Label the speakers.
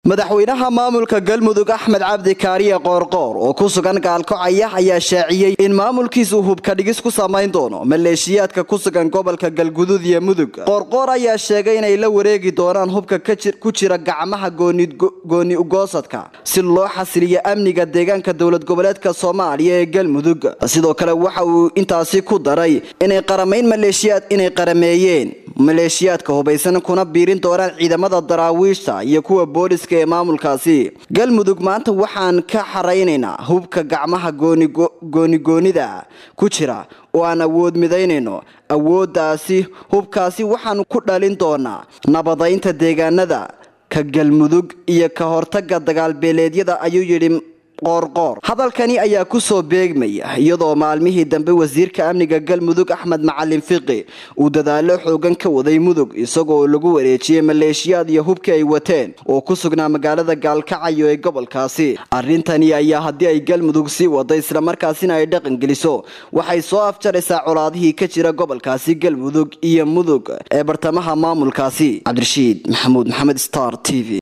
Speaker 1: madaxweynaha maamulka galmudug axmed cabdi kaariye qoorqoor oo ku sugan gaalkocaya ayaa shaaciyey in maamulkiisu hubka dhigis ku samayn doono maleeshiyaadka ku sugan gobolka galgudud iyo mudug qoorqoor ayaa sheegay inay la wareegi doonaan hubka ku jira gacmaha gooni ugoosadka si loo xasiliyo amniga deegaanka dowlad goboleedka soomaaliya ee galmudug sidoo kale waxa uu intaasi ku daray inay qaramayn maleeshiyaad inay qarameeyeen maleeshiyaadka hubaysan kuna biirin doonaan ciidamada daraawiishta iyo kuwa booliska ee maamulkaasi galmudug maanta waxaan ka xaraynaynaa hubka gacmaha goonigoonida ku jira oo aan awood midaynayno awooddaasi hubkaasi waxaan ku dhalin doonaa nabadaynta deegaanada ka galmudug iyo ka hortaga dagaalbeeleedyada ayuu yidhi qoorqoor hadalkani ayaa kusoo beegmaya iyadoo maalmihii dambe wasiirka amniga galmudug axmed macalin fiqi uu dadaalo xoogan ka waday mudug isagoo lagu wareejiyey maleeshiyaad iyo hubkii ay wateen oo ku sugnaa magaalada gaalkacayo ee gobolkaasi arrintani ayaa haddii ay galmudug sii wada islamarkaasina ay dhaqan geliso waxay soo afjaraysaa colaadihii ka jira gobolkaasi galmudug iyo mudug ee bartamaha maamulkaasi cabdirashiid maxamuud maxamed star t v